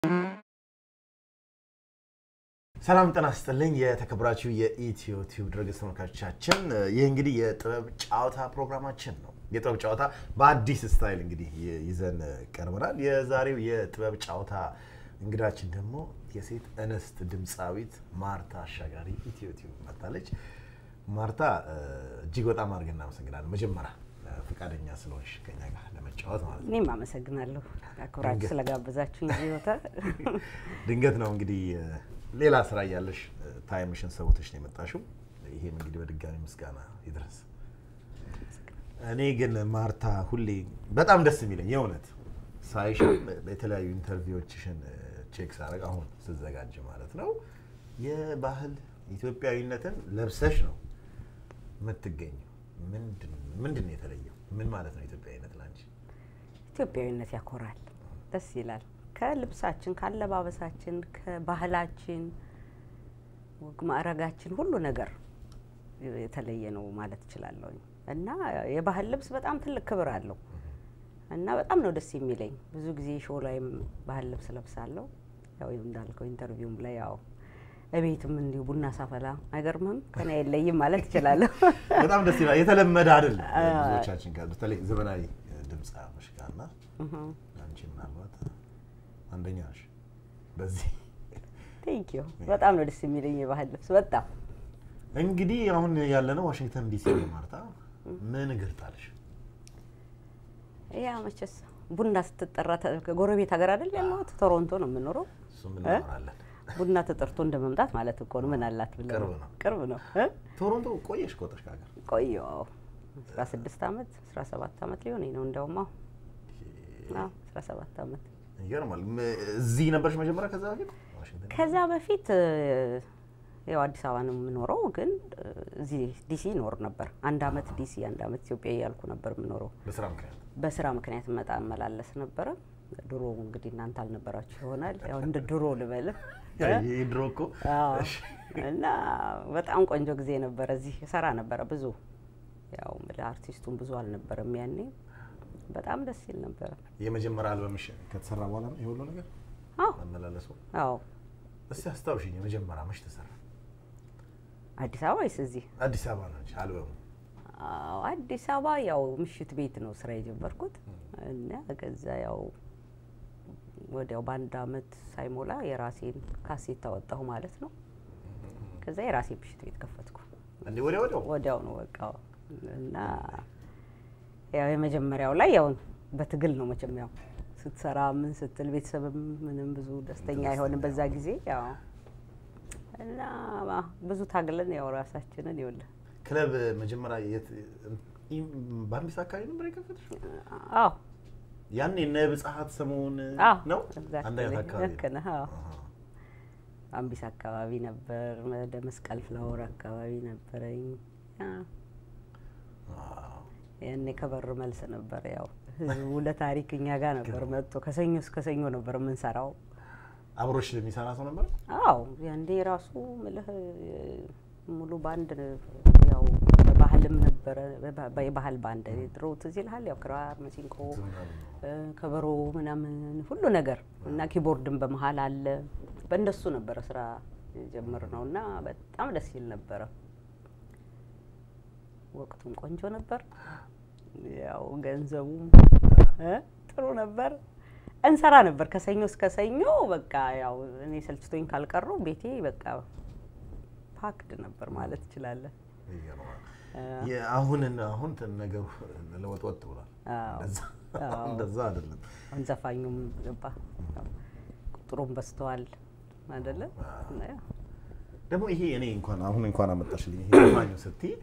ሰላም ጤና ይስጥልኝ የተከበራችሁ የኢትዮ ቲዩብ ድረገጽ ተመልካቾቻችን፣ ይህ እንግዲህ የጥበብ ጨዋታ ፕሮግራማችን ነው። የጥበብ ጨዋታ በአዲስ ስታይል እንግዲህ ይዘን ቀርበናል። የዛሬው የጥበብ ጨዋታ እንግዳችን ደግሞ የሴት እንስት ድምፃዊት ማርታ አሻጋሪ ኢትዮ ቲዩብ መጥታለች። ማርታ እጅግ በጣም አድርገን እናመሰግናለን። መጀመሪያ ፈቃደኛ ስለሆንሽ ከኛ ጋር ለመጫወት ማለት ነው። እኔም አመሰግናለሁ አክብራችሁ ስለጋበዛችሁ እንጂ ቦታ ድንገት ነው እንግዲህ ሌላ ስራ እያለሽ ታይምሽን ሰውተሽ ነው የመጣሽው። ይሄም እንግዲህ በድጋሚ ምስጋና ይድረስ። እኔ ግን ማርታ ሁሌ በጣም ደስ የሚለኝ የእውነት ሳይሽ የተለያዩ ኢንተርቪዎችሽን ቼክ ሳደርግ አሁን ስዘጋጅ ማለት ነው የባህል ኢትዮጵያዊነትን ለብሰሽ ነው የምትገኘው። ምንድን ነው የተለየው? ምን ማለት ነው ኢትዮጵያዊነት ላንቺ? ኢትዮጵያዊነት ያኮራል፣ ደስ ይላል። ከልብሳችን፣ ከአለባበሳችን፣ ከባህላችን፣ ወግ ማዕረጋችን ሁሉ ነገር የተለየ ነው ማለት እችላለሁ። እና የባህል ልብስ በጣም ትልቅ ክብር አለው እና በጣም ነው ደስ የሚለኝ። ብዙ ጊዜ ሾው ላይም ባህል ልብስ ለብሳለሁ። ያው እንዳልከው ኢንተርቪውም ላይ ያው እቤትም እንዲሁ ቡና ሳፈላ አይገርምም፣ ከኔ አይለይም ማለት እችላለሁ። በጣም ደስ ይላል። የተለመደ አይደለም ብዙዎቻችን ጋር በተለይ ዘመናዊ ድምፅ መሽጋና አንቺ ምናልባት አንደኛ ነሽ በዚህ ቴንኪዩ። በጣም ነው ደስ የሚለኝ የባህል ልብስ በጣም እንግዲህ አሁን ያለነው ዋሽንግተን ዲሲ ነው። ማርታ ምን እግር ጣልሽ? ያ መቼስ ቡና ስትጠራ ጎረቤት ሀገር አይደል ያለሁት፣ ቶሮንቶ ነው የምኖረው። እሱም እናወራለን። ቡና ተጠርቶ እንደ መምጣት ማለት እኮ ነው። ምን አላት ብለህ ቅርብ ነው። ቅርብ ነው። ቶሮንቶ ቆየሽ ከወጣሽ ከሀገር? ቆየሁ አስራ ስድስት አመት አስራ ሰባት አመት ሊሆነኝ ነው እንደውም አሁን አስራ ሰባት አመት ይገርማል። እዚህ ነበርሽ መጀመሪያ ከዛ በፊት ዋሽንግተን? ከዛ በፊት ያው አዲስ አበባ ነው የምኖረው፣ ግን እዚህ ዲሲ ይኖር ነበር። አንድ አመት ዲሲ፣ አንድ አመት ኢትዮጵያ እያልኩ ነበር የምኖረው። በስራ ምክንያት በስራ ምክንያት መጣ እመላለስ ነበረ። ድሮ እንግዲህ እናንተ አልነበራችሁ ይሆናል፣ ያው እንደ ድሮ ልበልም ይህ ድሮ እኮ አዎ። እና በጣም ቆንጆ ጊዜ ነበረ። እዚህ ሰራ ነበረ ብዙ ያው አርቲስቱን ብዙ አልነበረም ያኔ። በጣም ደስ ይል ነበረ። የመጀመሪያ አልበምሽ ከተሰራ በኋላ ነው የሁሉ ነገር አዎ መመላለሱ። አዎ። እስቲ አስታውሽኝ፣ የመጀመሪያ መች ተሰራ? አዲስ አበባ ወይስ እዚህ? አዲስ አበባ ነው እንጂ አልበሙ አዎ አዲስ አበባ ያው ምሽት ቤት ነው ስራ የጀመርኩት እና ከዛ ያው ወዲያው በአንድ አመት ሳይሞላ የራሴን ካሴት አወጣሁ ማለት ነው። ከዛ የራሴ ምሽት ቤት ከፈትኩ እንዴ? ወዲያ ወዲያው ወዲያው ነው በቃ እና ያው የመጀመሪያው ላይ ያው በትግል ነው መቼም ያው ስትሰራ ምን ስትል ቤተሰብም ምንም ብዙ ደስተኛ አይሆንም በዛ ጊዜ ያው እና ብዙ ታግለን ያው ራሳችንን ይኸውልህ ክለብ መጀመሪያ የት በአምቢስ አካባቢ ነበር የከፈትሽ? አዎ ያን የነ ብጽሀት ሰሞን አዎ ነው exactly። አንድ አይነት አካባቢ ልክ ነህ። አዎ አምቢስ አካባቢ ነበር። ወደ መስቀል ፍላወር አካባቢ ነበረኝ። ያ ያኔ ከበር መልስ ነበር። ያው ህዝቡ ለታሪክ እኛ ጋር ነበር መጥቶ ከሰኞ እስከ ሰኞ ነበር የምንሰራው። አብሮሽ የሚሰራ ሰው ነበር? አዎ ያንዴ ራሱ ምልህ ሙሉ ባንድ ያው ባህልም ነበረ። የባህል ባንድ ድሮ ትዝ ይልሃል? ያው ክራር፣ መሲንቆ፣ ከበሮ ምናምን ሁሉ ነገር እና ኪቦርድም በመሀል አለ። በእንደሱ ነበረ ስራ ጀምር ነው እና በጣም ደስ ይል ነበረ። ወቅቱም ቆንጆ ነበር። ያው ገንዘቡም እ ጥሩ ነበር። እንሰራ ነበር ከሰኞ እስከ ሰኞ። በቃ ያው እኔ ሰልችቶኝ ካልቀሩ ቤቴ በቃ ፓክድ ነበር ማለት ትችላለህ። አሁን አሁን ነገሩ ለወጥወጥ ብሏል። አዎ። አዎ። እንደዛ አይደለም። አሁን ዘፋኙም ገባ ቁጥሩም በዝተዋል አይደለ? ደግሞ ይሄ እኔ እንኳን አሁን እንኳን አመጣሽልኝ ይሄ ዘፋኙ ስትይ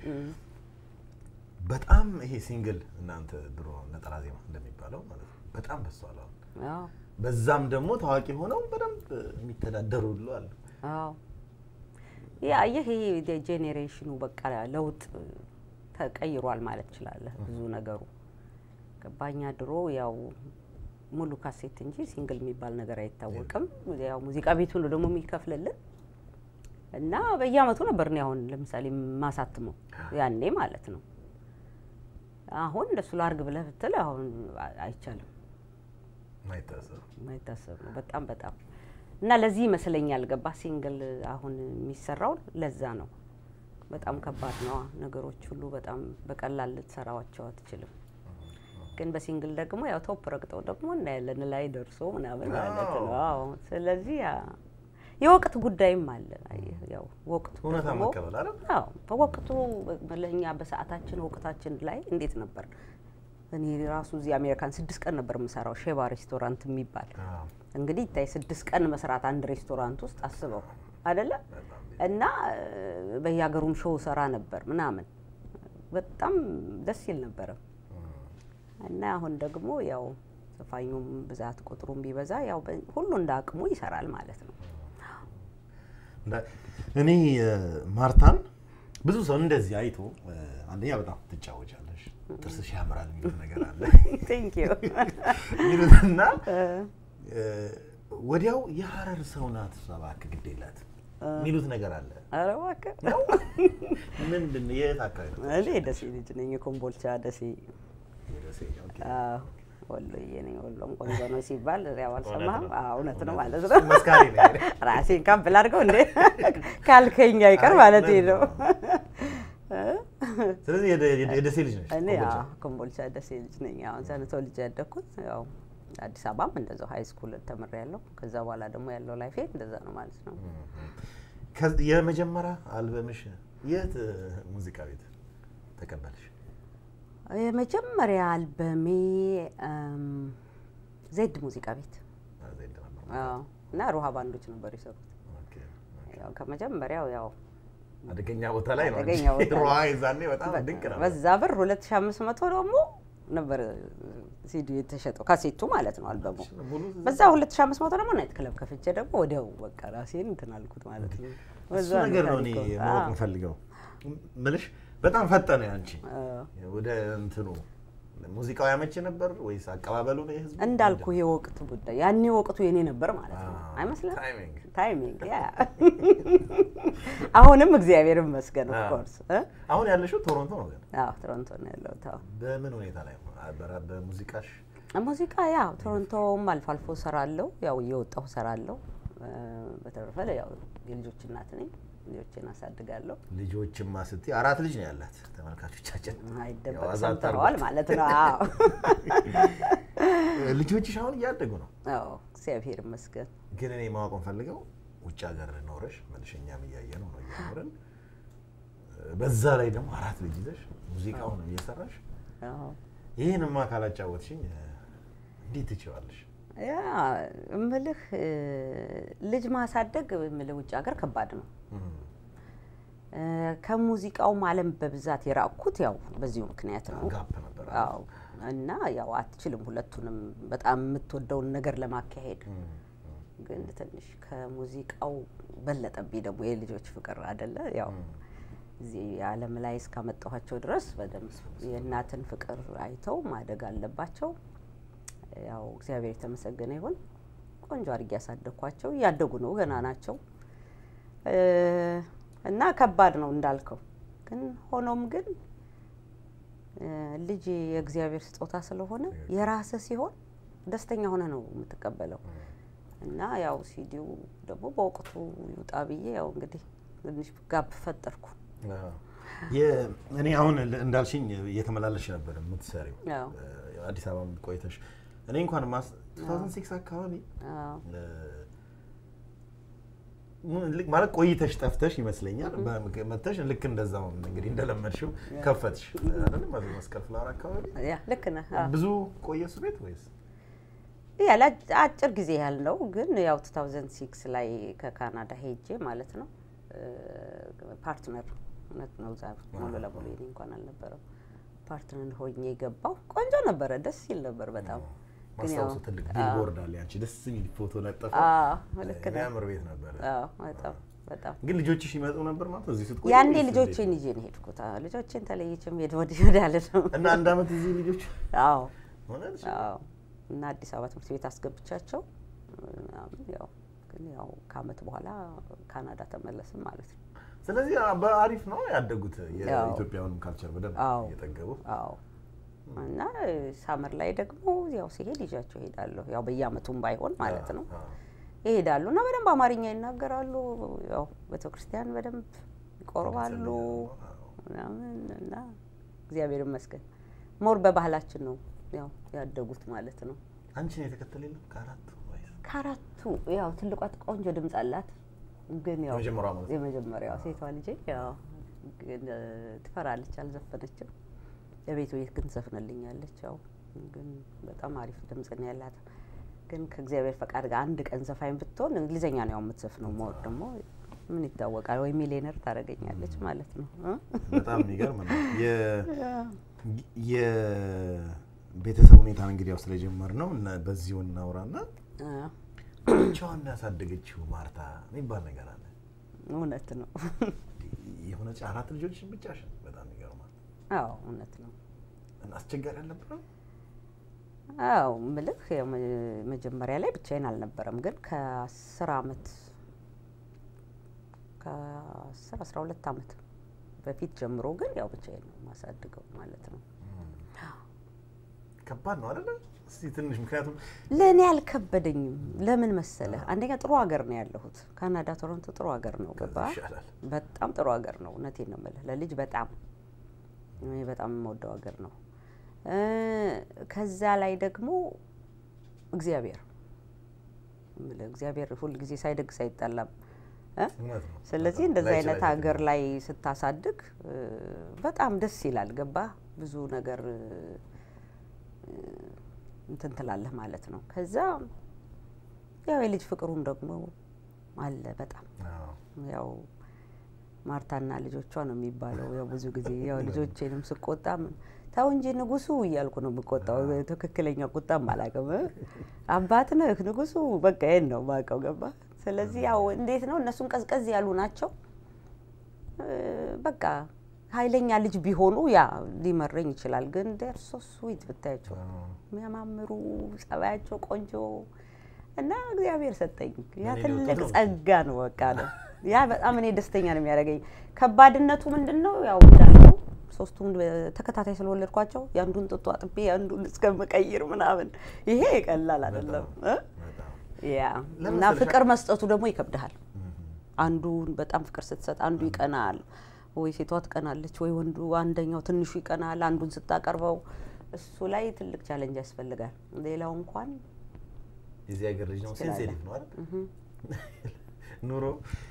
በጣም ይሄ ሲንግል እናንተ ድሮ ነጠላ ዜማ እንደሚባለው ማለት ነው በጣም በዝተዋል አሁን። አዎ በዛም ደግሞ ታዋቂ ሆነው በደንብ የሚተዳደሩ ሁሉ አሉ። አዎ ያ ይህ ጄኔሬሽኑ በቃ ለውጥ ተቀይሯል ማለት ትችላለህ። ብዙ ነገሩ ገባኛ። ድሮ ያው ሙሉ ካሴት እንጂ ሲንግል የሚባል ነገር አይታወቅም። ያው ሙዚቃ ቤቱ ነው ደግሞ የሚከፍልልን እና በየአመቱ ነበር እኔ አሁን ለምሳሌ ማሳትመው ያኔ ማለት ነው። አሁን እንደሱ ላርግ ብለህ ብትል አሁን አይቻልም። ማይታሰብ ማይታሰብ ነው። በጣም በጣም እና ለዚህ ይመስለኛል ገባ ሲንግል አሁን የሚሰራው ለዛ ነው። በጣም ከባድ ነው ነገሮች ሁሉ በጣም በቀላል ልትሰራዋቸው አትችልም። ግን በሲንግል ደግሞ ያው ቶፕ ረግጠው ደግሞ እናያለን ላይ ደርሶ ምናምን ማለት ነው። አዎ ስለዚህ ያ የወቅት ጉዳይም አለ። አየህ፣ ያው ወቅቱ እውነታ ደግሞ መቀበል አይደል? አዎ በወቅቱ ለእኛ በሰዓታችን ወቅታችን ላይ እንዴት ነበር? እኔ ራሱ እዚህ አሜሪካን ስድስት ቀን ነበር የምሰራው ሼባ ሬስቶራንት የሚባል አዎ፣ እንግዲህ ይታይ ስድስት ቀን መስራት አንድ ሬስቶራንት ውስጥ አስበው አይደለ? በጣም እና እ፣ በየሀገሩም ሾው ሰራ ነበር ምናምን በጣም ደስ ይል ነበረ። እና አሁን ደግሞ ያው ዘፋኙም ብዛት ቁጥሩም ቢበዛ ያው በ- ሁሉ እንደ አቅሙ ይሰራል ማለት ነው። እንዳ- እኔ እ፣ ማርታን ብዙ ሰው እንደዚህ አይቶ እ፣ አንደኛ በጣም ትጫወቻለሽ፣ ጥርስሽ ያምራል የሚሉት ነገር አለ ቴንክ ዩ ሚሉትና እ፣ ወዲያው የሀረር ሰው ናት እሷ እባክህ ግድ የላትም የሚሉት ነገር አለ። ኧረ እባክህ ነው ምንድን ነው? የት አካባቢ ነው? እኔ ደሴ ልጅ ነኝ። የኮምቦልቻ ደሴ የደሴ፣ ኦኬ። አዎ፣ ወሎዬ ነኝ። ወሎም ቆንጆ ነው ሲባል ያው አልሰማህም? ነው። አዎ፣ እውነት ነው ማለት እሱ ነው። መስካሪ ነው ያለ። ራሴን ካምፕል አድርገው እንዴ ካልከኝ አይቀር አይ፣ ማለት እውነት ነው። ስለዚህ የደ- የደ- የደሴ ልጅ ነች። እኔ ኮምቦልቻ። አዎ፣ ኮምቦልቻ ደሴ ልጅ ነኝ። አሁን እዛ ነው ተወልጄ ያደግኩት። ያው አዲስ አበባም እንደዛው ሀይ ስኩል ተምሬያለሁ። ከዛ በኋላ ደግሞ ያለው ላይፌ እንደዛ ነው ማለት ነው። ከዚ- የመጀመሪያ አልበምሽ የት እ፣ ሙዚቃ ቤት ተቀበልሽ? የመጀመሪያ አልበሜ እም፣ ዜድ ሙዚቃ ቤት አ፣ ዜድ ነበር። አዎ፣ እና ሩሃ ባንዶች ነበር የሰሩት። ኦኬ። ያው ከመጀመሪያው ያው አደገኛ ቦታ ላይ ነው። አደገኛ ቦታ ላይ። ሩዋ የዛኔ በጣም ድንቅ ነው። በዛ ብር 2500 ደግሞ ነበር ሲዲ የተሸጠው ካሴቱ ማለት ነው አልበሙ። ሙሉ በዛ 2500 ደግሞ ናይት ክለብ ከፍቼ ደግሞ ወዲያው በቃ ራሴን እንትን አልኩት ማለት ነው። እሱ በዛ ነገር ነው እኔ ታሪኩ። ማወቅ አዎ። የምፈልገው ምልሽ በጣም ፈጠነ አንቺ አዎ። ወደ እንትኑ ሙዚቃው ያመች ነበር ወይስ አቀባበሉ ነው የህዝቡ? እንዳልኩ የወቅት ጉዳይ ያኔ ወቅቱ የኔ ነበር ማለት ነው። አዎ፣ አይመስልም? ታይሚንግ። ታይሚንግ ያ አሁንም እግዚአብሔር ይመስገን ኦፍ አዎ። ኮርስ አሁን ያለሽው ቶሮንቶ ነው ግን አዎ ቶሮንቶ ነው ያለሁት። አዎ በምን ሁኔታ ላይ ነው? በራ- በሙዚቃሽ ሙዚቃ ያው ቶሮንቶም አልፎ አልፎ ሰራለሁ፣ ያው እየወጣሁ ሰራለሁ። እ፣ በተረፈ ያው የልጆች እናት ነኝ፣ ልጆችን አሳድጋለሁ። ልጆችማ ስትይ አራት ልጅ ነው ያላት ተመልካቾቻችን አይደበቅ ያው አዛት ሰምተዋል አድርጎት። ማለት ነው። አዎ ልጆችሽ አሁን እያደጉ ነው። አዎ እግዚአብሔር ይመስገን። ግን እኔ ማወቅ ፈልገው ውጭ ሀገር ኖረሽ መልሸኛም እያየ ነው ነው እየኖርን በዛ ላይ ደግሞ አራት ልጅ ይዘሽ ሙዚቃውን እየሰራሽ አዎ ይህንማ ካላጫወትሽኝ እ፣ እንዴት ትችዋለሽ? ያ እምልህ እ፣ ልጅ ማሳደግ እምልህ ውጭ ሀገር ከባድ ነው። እም፣ እ፣ ከሙዚቃውም ዓለም በብዛት የራቅኩት ያው በዚሁ ምክንያት ነው። ጋፕ ነበር። አዎ እና ያው አትችልም ሁለቱንም በጣም የምትወደውን ነገር ለማካሄድ እም፣ ግን ትንሽ ከሙዚቃው በለጠብኝ ደግሞ የልጆች ፍቅር አደለ ያው እዚህ ዓለም ላይ እስካመጣኋቸው ድረስ በደንብ የእናትን ፍቅር አይተው ማደግ አለባቸው። ያው እግዚአብሔር የተመሰገነ ይሁን ቆንጆ አድርጌ ያሳደግኳቸው እያደጉ ነው፣ ገና ናቸው እ፣ እና ከባድ ነው እንዳልከው። ግን ሆኖም ግን እ፣ ልጅ የእግዚአብሔር ስጦታ ስለሆነ የራስህ ሲሆን ደስተኛ ሆነ ነው የምትቀበለው። እና ያው ሲዲው ደግሞ በወቅቱ ይውጣ ብዬ ያው እንግዲህ ትንሽ ጋብ ፈጠርኩ። አዎ። የ- እኔ አሁን ል- እንዳልሽኝ እየተመላለሽ ነበር የምትሰሪው አዎ። እ፣ አዲስ አበባ ቆይተሽ እኔ እንኳን ማስ 2006 አካባቢ አዎ እ፣ ሙ- ልክ ማለት ቆይተሽ ጠፍተሽ ይመስለኛል በ- መተሽ ልክ እንደዛው እንግዲህ እንደለመድሽው ከፈትሽ አይደለም እዚህ መስቀል ፍላወር አካባቢ ያ ልክ ነህ። አዎ። ብዙ ቆየ እሱ ቤት ወይስ ያ ለአጭ- አጭር ጊዜ ያህል ነው፣ ግን ያው 2006 ላይ ከካናዳ ሄጄ ማለት ነው ፓርትነር እውነት ነው እዛ ሙሉ ለሙሉ የኔ እንኳን አልነበረም። ፓርትነር ሆኜ የገባው ቆንጆ ነበረ፣ ደስ ይል ነበር በጣም ግን ያው- ማስታወሱ ትልቅ ቢልቦርድ አለ ያንቺ ደስ የሚል ፎቶ ለጠፈ አዎ ልክ ነህ። የሚያምር ቤት ነበር አዎ በጣም በጣም ግን ልጆችሽ ይመጡ ነበር ማለት ነው እዚህ ስትቆይ ያኔ ወይስ ልጆቼን እንዴት? ይዤ ነው የሄድኩት። አዎ ልጆቼን ተለይቼም ሄድ ወዲህ ወዲህ አለ ነው። እና አንድ አመት እዚህ ልጆች አዎ ሆነልሽ አዎ እና አዲስ አበባ ትምህርት ቤት አስገብቻቸው ምናምን ያው ግን ያው ከአመት በኋላ ካናዳ ተመለስም ማለት ነው። ስለዚህ አ- በአሪፍ ነው ያደጉት አዎ። የኢትዮጵያውንም ካልቸር በደንብ አዎ። እየጠገቡ አዎ እና ሳመር ላይ ደግሞ ያው ሲሄድ ይዣቸው እሄዳለሁ። ያው በየአመቱም ባይሆን ማለት ነው ይሄዳሉ እና በደንብ አማርኛ ይናገራሉ። ያው ቤተክርስቲያን በደንብ ይቆርባሉ ምናምን እና እግዚአብሔር ይመስገን ሞር በባህላችን ነው ያው ያደጉት ማለት ነው። አንቺን የተከተለ የለም ከአራቱ ወይስ ከአራቱ ያው ትልቋ ቆንጆ ድምፅ አላት። ግን ያው የመጀመሪያዋ ማለት ነው? የመጀመሪያዋ ሴቷ ልጄ ያው ግን እ፣ ትፈራለች፣ አልዘፈነችም። የቤት ቤት ግን ትዘፍንልኛለች። ያው ግን በጣም አሪፍ ድምፅ ነው ያላት። ግን ከእግዚአብሔር ፈቃድ ጋር አንድ ቀን ዘፋኝ ብትሆን እንግሊዘኛ ነው ያው የምትዘፍነው። ሞር ደግሞ ምን ይታወቃል ወይ ሚሊዮነር ታደርገኛለች ማለት ነው እ? በጣም የሚገርም ነው። የቤተሰብ ሁኔታን እንግዲህ ያው ስለጀመር ነው እና በዚሁ እናውራና እ፣ ብቻዋን ያሳደገችው ማርታ የሚባል ነገር አለ። እውነት ነው። የሆነ አራት ልጆች ብቻሽን፣ በጣም ይገርማል። አዎ እውነት ነው። እና አስቸጋሪ አልነበረም? አዎ ምልህ ያው መ- መጀመሪያ ላይ ብቻዬን አልነበረም፣ ግን ከአስር አመት ከአስር አስራ ሁለት አመት በፊት ጀምሮ ግን ያው ብቻዬን ነው የማሳድገው ማለት ነው። ከባድ ነው አይደለ? እስቲ ትንሽ ምክንያቱም ለእኔ አልከበደኝም። ለምን መሰለህ? አንደኛ ጥሩ ሀገር ነው ያለሁት። ካናዳ ቶሮንቶ ጥሩ ሀገር ነው። ገባ ይሻላል። በጣም ጥሩ ሀገር ነው። እውነቴን ነው የምልህ ለልጅ በጣም እኔ በጣም የምወደው ሀገር ነው። እ፣ ከዛ ላይ ደግሞ እግዚአብሔር የምልህ እግዚአብሔር ሁል ጊዜ ሳይደግስ አይጠላም እ? እውነት ነው። ስለዚህ በጣም እንደዚህ ላይችል አይነት አይችልም። ሀገር ላይ ስታሳድግ እ፣ በጣም ደስ ይላል። ገባ ብዙ ነገር እ፣ እንትን ትላለህ ማለት ነው። ከዛ ያው የልጅ ፍቅሩም ደግሞ አለ በጣም አዎ። ያው ማርታና ልጆቿ ነው የሚባለው። ያው ብዙ ጊዜ ያው ልጆቼንም ስቆጣ ምን ተው እንጂ ንጉሱ እያልኩ ነው የምቆጣው። ትክክለኛ ቁጣም አላውቅም። አባት ነህ ንጉሱ፣ በቃ ይሄን ነው የማውቀው። ገባ። ስለዚህ ያው እንዴት ነው እነሱን ቀዝቀዝ ያሉ ናቸው። እ፣ በቃ ኃይለኛ ልጅ ቢሆኑ ያ ሊመረኝ ይችላል። ግን ዴር ሶ ስዊት ብታያቸው አዎ። የሚያማምሩ ጸባያቸው ቆንጆ እና እግዚአብሔር ሰጠኝ። ያ እኔ ትልቅ ልወጣ ነው። ጸጋ ነው። በቃ ነው ያ በጣም እኔ ደስተኛ ነው የሚያደርገኝ። ከባድነቱ ምንድን ነው? ያው እንዳልከው ሶስቱን ተከታታይ ስለወለድኳቸው የአንዱን ጥጡ አጥቤ የአንዱን እስከምቀይር ምናምን ይሄ ቀላል አይደለም እ? በጣም ያ ለምን እና መሰለሽ? ፍቅር መስጠቱ ደግሞ ይከብድሃል። አንዱን በጣም ፍቅር ስትሰጥ አንዱ ይቀናል፣ ወይ ሴቷ ትቀናለች፣ ወይ ወንዱ አንደኛው ትንሹ ይቀናል። አንዱን ስታቀርበው እሱ ላይ ትልቅ ቻለንጅ ያስፈልጋል። ሌላው እንኳን የዚህ ሀገር ልጅ ነው ትችላለህ። ሴንሲቲቭ ነው አይደል? ኑሮ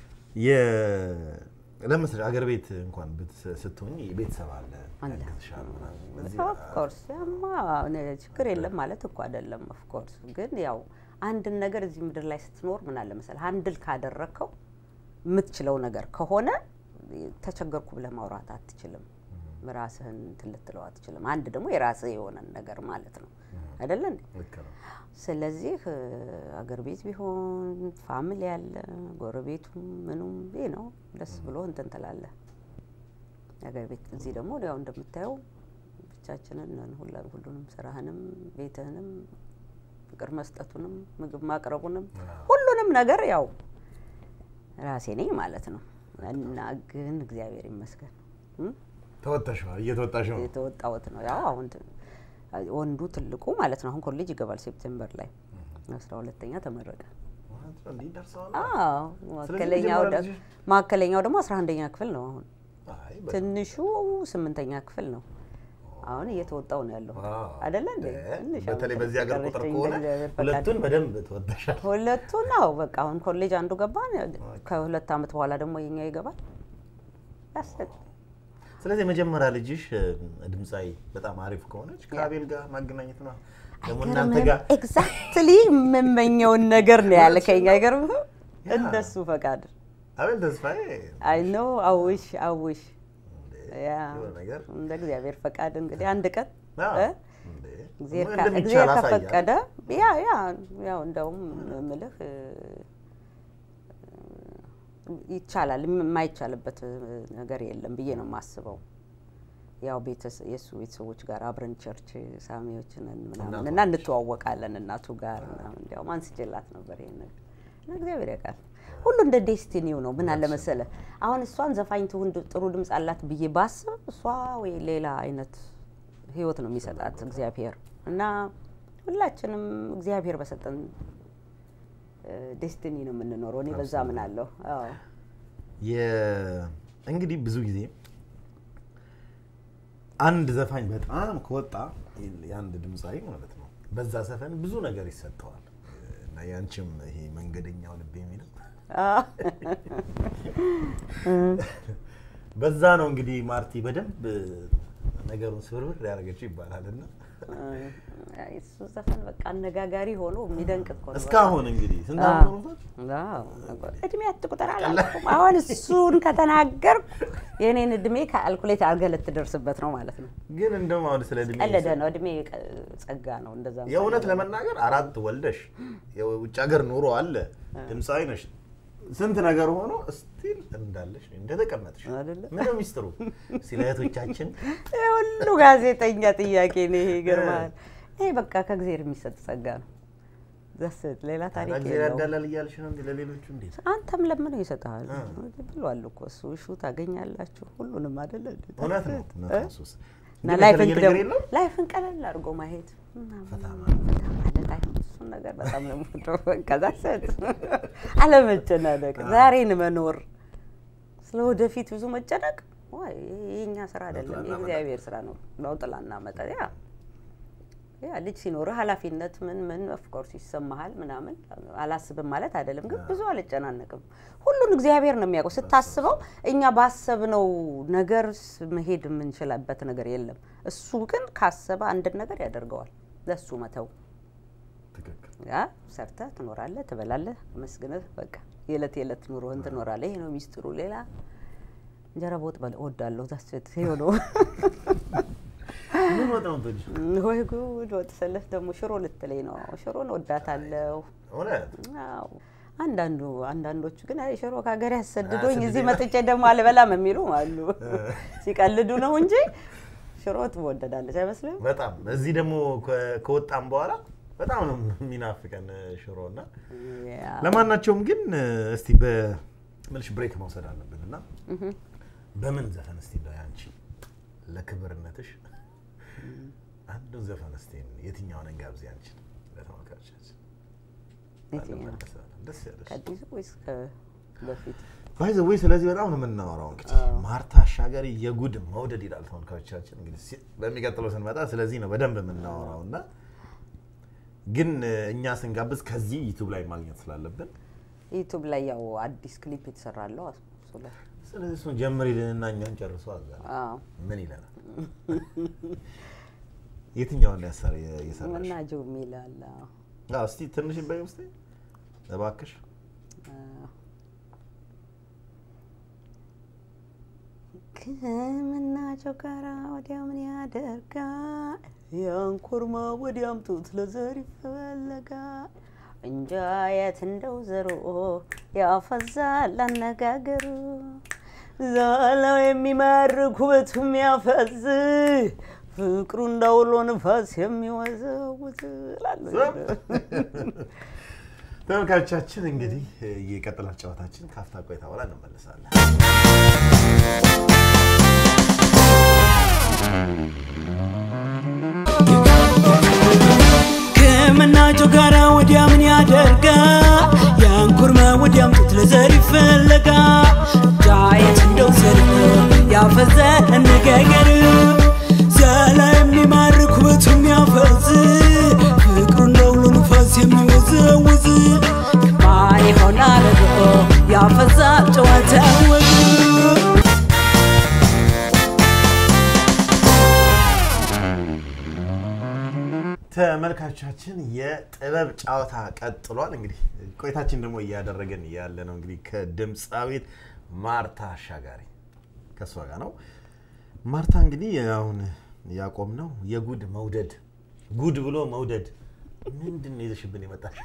የ- ለምሳሌ አገር ቤት እንኳን ብት- ስትሆኝ ቤተሰብ አለ አለ። ያግዝሻል ምናምን። እዚህ ኦፍኮርስ ያማ እኔ ችግር የለም ማለት እኮ አይደለም። ኦፍኮርስ ግን ያው አንድን ነገር እዚህ ምድር ላይ ስትኖር ምን አለ መሰለህ አንድል ካደረግከው የምትችለው ነገር ከሆነ ተቸገርኩ ብለህ ማውራት አትችልም። ራስህን እንትን ልትለው አትችልም። አንድ ደግሞ የራስህ የሆነን ነገር ማለት ነው አይደለ እንዴ? ልክ ነው። ስለዚህ እ፣ አገር ቤት ቢሆን ፋሚሊ ያለ ጎረቤቱም ምኑም ይህ ነው ደስ ብሎ እንትን ትላለህ። አገር ቤት እዚህ ደግሞ ያው እንደምታየው ብቻችንን ነን። ሁላ ሁሉንም ስራህንም ቤትህንም ፍቅር መስጠቱንም ምግብ ማቅረቡንም ሁሉንም ነገር ያው ራሴ ነኝ ማለት ነው። እና ግን እግዚአብሔር ይመስገን እም? ተወጣሽዋል፣ እየተወጣሽ ነው። የተወጣሁት ነው። ያው አሁን ት- ወንዱ ትልቁ ማለት ነው አሁን ኮሌጅ ይገባል ሴፕቴምበር ላይ አስራ ሁለተኛ ተመረቀ። ማለት ነው፣ እንዲህ ደርሰዋል። አዎ መካከለኛው መጀመሪያ ደ- ልጅሽ? መካከለኛው ደግሞ አስራ አንደኛ ክፍል ነው አሁን አይ፣ በጣም ትንሹ ስምንተኛ ክፍል ነው። አሁን እየተወጣው ነው ያለው ዋው። አይደለ እንዴ? እ፣ ትንሽ በተለይ አሁን በዚህ ሀገር ቁጥር ቀረችኝ ከሆነ በእግዚአብሔር ፈቃድ። ሁለቱን በደንብ ተወጣሻል። ሁለቱ ነው በቃ አሁን ኮሌጅ አንዱ ገባ። ከሁለት ዓመት በኋላ ደግሞ የኛ ይገባል። ያስደግ ስለዚህ የመጀመሪያ ልጅሽ እ፣ ድምፃዊ በጣም አሪፍ ከሆነች ከአቤል ጋር ማገናኘት ነው ደግሞ እናንተ ጋር ኤግዛክትሊ የምመኘውን ነገር ነው ያልከኝ። አይገርምህም? እንደሱ ፈቃድ አቤል ተስፋዬ አይ ኖ አውሽ አውሽ እንዴ፣ ያ የሆነ ነገር እንደ እግዚአብሔር ፈቃድ እንግዲህ አንድ ቀን አዎ፣ እ? እንዴ፣ እግዚአብሔር ካ- እንደሚቻል እግዚአብሔር አሳያለሁ። ከፈቀደ ያ ያ ያው እንደውም ምልህ እ፣ ይቻላል። የማይቻልበት ነገር የለም ብዬ ነው የማስበው። ያው ቤተሰ የእሱ ቤተሰቦች ጋር አብረን ቸርች ሳሚዎች ነን ምናምን እና እንተዋወቃለን እናቱ ጋር ምናምን እንዲያውም አንስቼላት ነበር ይሄን ነገር እና እግዚአብሔር ያውቃል። ሁሉ እንደ ዴስቲኒው ነው። ምን አለ መሰለ አሁን እሷን ዘፋኝ ትሁን ጥሩ ድምፅ አላት ብዬ ባስብ እሷ ወይ ሌላ አይነት ህይወት ነው የሚሰጣት እግዚአብሔር እና ሁላችንም እግዚአብሔር በሰጠን ዴስቲኒ ነው የምንኖረው። እኔ በዛ አምናለሁ። አዎ የ- እንግዲህ ብዙ ጊዜ አንድ ዘፋኝ በጣም ከወጣ የአንድ ድምፃዊ ማለት ነው በዛ ዘፈን ብዙ ነገር ይሰጠዋል እና ያንቺም ይሄ መንገደኛው ልብ የሚለው በዛ ነው እንግዲህ ማርቲ በደንብ ነገሩን ስብርብር ያደረገችው ይባላል እና አይ፣ እሱ ዘፈን በቃ አነጋጋሪ ሆኖ የሚደንቅ እኮ ነው። እስካሁን እንግዲህ ስንት አዎ። ዓመት ሆኖታል? አዎ። እድሜ አትቁጠር አላልኩም። አሁን እሱን ከተናገርኩ የእኔን እድሜ ከአልኩሌት አድርገህ ልትደርስበት ነው ማለት ነው። ግን እንደውም አሁን ስለ እድሜ ቀለደ ነው። እድሜ ቀ- ጸጋ ነው። እንደዛ የእውነት ለመናገር አራት ወልደሽ የውጭ ሀገር ኑሮ አለ ድምፃዊ ነሽ ስንት ነገር ሆኖ ስቲል እንዳለሽ እንደተቀመጥሽ አይደለ? ምነው ሚስጥሩ ስለ እህቶቻችን ይሄ ሁሉ ጋዜጠኛ ጥያቄ ነው። ይሄ ይገርማል። ይሄ በቃ ከእግዚአብሔር የሚሰጥ ጸጋ ነው። ዘስት ሌላ ታሪክ ጊዜ የለውም። ያዳላል እያልሽ ነው እንዴ ለሌሎቹ እንዴት አንተም ለምነው ይሰጥሃል ብሏል እኮ እሱ። እሹ ታገኛላችሁ ሁሉንም አይደለ? እውነት ነው እውነት ነው ሱስ እና ግን ላይፍን የተለየ ነገር ደግሞ የለውም ላይፍን ቀለል አድርጎ ማየት ምናምን ፈታ ማለት ፈታ ማለት አይ እሱን ነገር በጣም ነው የምወደው። ከዛ ሰት አለመጨናነቅ፣ ዛሬን መኖር፣ ስለ ወደፊት ብዙ መጨነቅ ዋይ ይሄ የእኛ ስራ አይደለም፣ ለውጥ የእግዚአብሔር ስራ ነው። ለውጥ ላናመጣ ያ ያ ልጅ ሲኖርህ ኃላፊነት ምን ምን ኦፍኮርስ ይሰማሃል ምናምን አላስብም ማለት አይደለም፣ ግን ብዙ አልጨናነቅም። ሁሉን እግዚአብሔር ነው የሚያውቀው። ስታስበው እኛ ባሰብነው ነገር ስ- መሄድ የምንችልበት ነገር የለም። እሱ ግን ካሰበ አንድን ነገር ያደርገዋል። ለሱ መተው ትክክል ያ ሰርተህ ትኖራለህ፣ ትበላለህ፣ መስግነህ በቃ የዕለት የዕለት ኑሮህን ትኖራለህ። ይሄ ነው ሚስጥሩ። ሌላ እንጀራ በወጥ በል- እወዳለሁ። ዛስት ነው ምን ወጣ ነው የምትወጂው? ወይ ጉድ! ወጥ ስልህ ደግሞ ሽሮ ልትለኝ ነው። ሽሮን እወዳታለሁ። እውነት አዎ አንዳንዱ አንዳንዶቹ ግን አይ ሽሮ ከሀገር ያሰድዶኝ አያሰድደኝ እዚህ መጥቼ ደግሞ አልበላም የሚሉ አሉ። ሲቀልዱ ነው እንጂ ሽሮ ትወደዳለች አይመስልም? በጣም እዚህ ደግሞ ከ- ከወጣም በኋላ በጣም ነው የሚናፍቀን ሽሮ እና ያ። ለማናቸውም ግን እስቲ በምልሽ ብሬክ መውሰድ አለብን እና በምን ዘፈን እስቲ እንደው ያንቺ ለክብርነትሽ አንዱን ዘፈን እስቲ የትኛውን እንጋብዝ ያንቺን ለተመልካቾቻችን የትኛው? እንመለሳለን። ደስ ያለሽ ከአዲሱ ወይስ በፊት? ባይ ዘ ወይ ስለዚህ በጣም ነው የምናወራው። እንግዲህ ማርታ አሻገሪ የጉድ መውደድ ይላል ተመልካቾቻችን። እንግዲህ ሲ- በሚቀጥለው ስንመጣ ስለዚህ ነው በደንብ የምናወራው እና ግን እ፣ እኛ ስንጋብዝ ከዚህ ዩቱብ ላይ ማግኘት ስላለብን ዩቱብ ላይ ያው አዲስ ክሊፕ የተሰራለው እሱ ላይ ስለዚህ እሱን ጀምሪልንና እኛን ጨርሶ አዛ አዎ ምን ይለናል? የትኛውን ያሰር የሰራሽ? መናጀው የሚል አለ። አዎ። አዎ፣ እስቲ ትንሽ በይ ውስጥ እባክሽ። ከምናቸው ጋራ ወዲያ ምን ያደርጋል? ያንኮርማ ወዲያም ጡት ለዘር ይፈለጋል። እንጃ የት እንደው ዘሮ ያፈዛል አነጋገሩ ዛላው የሚማርክ ውበቱ የሚያፈዝ ፍቅሩ እንዳውሎ ንፋስ የሚወዘውዝ እላለሁ። ተመልካቾቻችን እንግዲህ የቀጥላል ጨዋታችን ካፍታ ቆይታ በኋላ እንመለሳለን። ከምናቸው ጋራ ወዲያ ምን ያደርጋል? ያን ኩርማ ወዲያም ጡት ለዘር ይፈለጋል። ዳየት እንደው ዘር ያፈዘ አነጋገር ዛላ የሚማርክ ውበቱ የሚያፈዝ ፍቅሩ እንደውሎ ንፋስ የሚወዘውዝ ማን ይሆናል ርቆ ያፈዛል ጨዋታ ወግ ተመልካቾቻችን የጥበብ ጨዋታ ቀጥሏል። እንግዲህ ቆይታችን ደግሞ እያደረገን ያለ ነው እንግዲህ ከድምፃዊት ማርታ አሻጋሪ ከእሷ ጋር ነው። ማርታ እንግዲህ አሁን ያቆም ነው የጉድ መውደድ ጉድ ብሎ መውደድ ምንድን ነው ይዘሽብን የመጣሽ?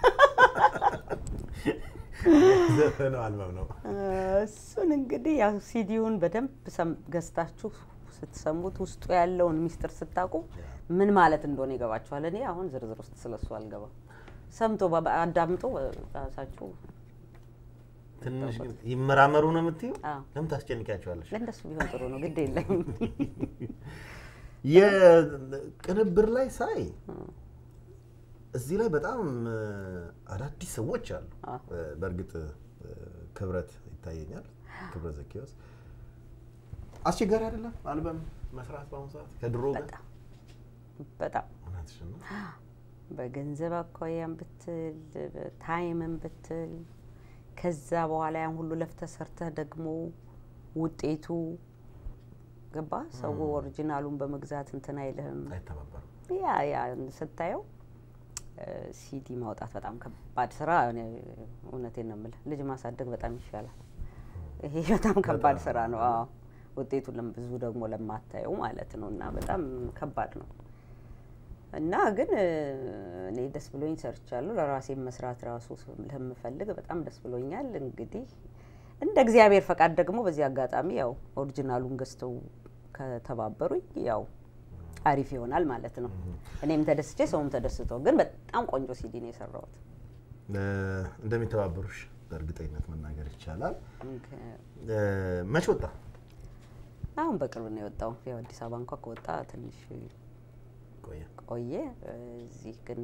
ዘፈነው አልበም ነው። እሱን እንግዲህ ያው ሲዲውን በደንብ ሰም- ገዝታችሁ ስትሰሙት ውስጡ ያለውን ሚስጥር ስታውቁ ምን ማለት እንደሆነ ይገባችኋል። እኔ አሁን ዝርዝር ውስጥ ስለሱ አልገባም። ሰምቶ በ- አዳምጦ ራሳችሁ ትንሽ ግን ይመራመሩ ነው የምትይው? አዎ። ለምን ታስጨንቂያቸዋለሽ? ለእንደሱ ቢሆን ጥሩ ነው። ግድ የለም የቅንብር ላይ ሳይ እዚህ ላይ በጣም እ፣ አዳዲስ ሰዎች አሉ። አዎ። እ፣ በእርግጥ እ፣ ክብረት ይታየኛል። ክብረት ዘኪዎስ አስቸጋሪ አይደለም አልበም መስራት በአሁኑ ሰዓት ከድሮ ጋር? በጣም በጣም እውነትሽን ነው። በገንዘብ አኳያም ብትል በታይምም ብትል ከዛ በኋላ ያን ሁሉ ለፍተህ ሰርተህ ደግሞ ውጤቱ ገባ ሰው ኦሪጂናሉን በመግዛት እንትን አይልህም። አይተባበርም። ያ ያ ስታየው እ፣ ሲዲ ማውጣት በጣም ከባድ ስራ። እኔ እውነቴን ነው የምልህ ልጅ ማሳደግ በጣም ይሻላል። ይሄ በጣም ከባድ በጣም ስራ ነው። አዎ ውጤቱን ለም- ብዙ ደግሞ ለማታየው ማለት ነው እና በጣም ከባድ ነው እና ግን እ፣ እኔ ደስ ብሎኝ ሰርቻለሁ። ለራሴ መስራት ራሱ ለምፈልግ በጣም ደስ ብሎኛል። እንግዲህ እንደ እግዚአብሔር ፈቃድ ደግሞ በዚህ አጋጣሚ ያው ኦሪጂናሉን ገዝተው ከተባበሩኝ ያው አሪፍ ይሆናል ማለት ነው። እኔም ተደስቼ ሰውም ተደስቶ፣ ግን በጣም ቆንጆ ሲዲ ነው የሰራሁት። እ፣ እንደሚተባበሩሽ በእርግጠኝነት መናገር ይቻላል። እንከ- እ፣ መቼ ወጣ? አሁን በቅርብ ነው የወጣው። ያው አዲስ አበባ እንኳ ከወጣ ትንሽ ቆየ። ቆየ። እዚህ ግን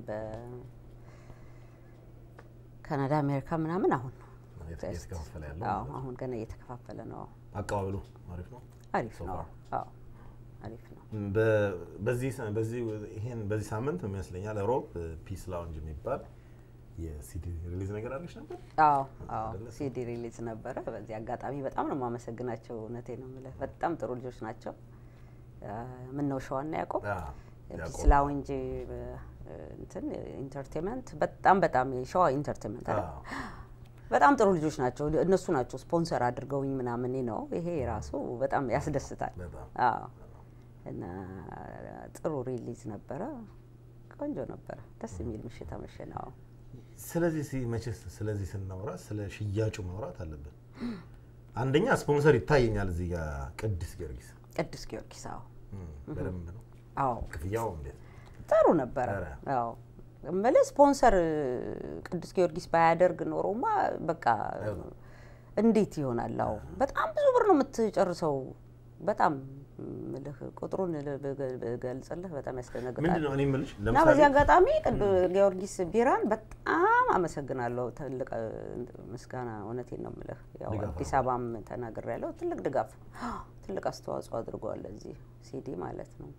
በካናዳ አሜሪካ ምናምን አሁን ነው የት- እየተከፋፈለ ያለው አዎ፣ ማለት ነው። አሁን ገና እየተከፋፈለ ነው። አቀባበሉ አሪፍ ነው። አሪፍ So ነው። far. አዎ አሪፍ ነው። በ- በዚህ ሳ- በዚህ ይሄን በዚህ ሳምንት ይመስለኛል ሮብ ፒስ ላውንጅ የሚባል የሲዲ ሪሊዝ ነገር አለች ነበር። አዎ አዎ አይደለ? ሲዲ ሪሊዝ ነበረ። በዚህ አጋጣሚ በጣም ነው የማመሰግናቸው። እውነቴ ነው የምልህ በጣም ጥሩ ልጆች ናቸው። ምን ነው ሸዋና ያዕቆብ አዎ፣ ፒስ ያዕቆብ። ላውንጅ እንትን ኢንተርቴንመንት በጣም በጣም የሸዋ ኢንተርቴንመንት አይደል? አዎ። በጣም ጥሩ ልጆች ናቸው። እነሱ ናቸው ስፖንሰር አድርገውኝ ምናምን ነው። ይሄ ራሱ በጣም ያስደስታል። በጣም አዎ እና ጥሩ ሪሊዝ ነበረ። ቆንጆ ነበረ። ደስ የሚል ምሽት አመሸን። አዎ ስለዚህ ሲ- መቼስ ስለዚህ ስናወራ ስለ ሽያጩ ማውራት አለብን። አንደኛ ስፖንሰር ይታየኛል እዚህ ጋር ቅዱስ ጊዮርጊስ ቅዱስ ጊዮርጊስ አዎ እም፣ በደንብ ነው አዎ ክፍያው እንዴት? ጥሩ ነበረ። ኧረ። አዎ እምልህ ስፖንሰር ቅዱስ ጊዮርጊስ ባያደርግ ኖሮማ በቃ አይሆንም። እንዴት ይሆናል? አዎ በጣም ብዙ ብር ነው የምትጨርሰው። በጣም እምልህ ቁጥሩን ብገ- ብገልጽልህ በጣም ያስደነግጣል። ምንድን ነው እኔ የምልሽ እና ለምሳሌ በዚህ አጋጣሚ ቅዱስ ጊዮርጊስ ቢራን በጣም አመሰግናለሁ። ትልቅ እ, ምስጋና እውነቴን ነው የምልህ። ያው ድጋፍ አዲስ አበባም ተናግሬያለሁ። ትልቅ ድጋፍ፣ ትልቅ አስተዋጽኦ አድርገዋል ለዚህ ሲዲ ማለት ነው።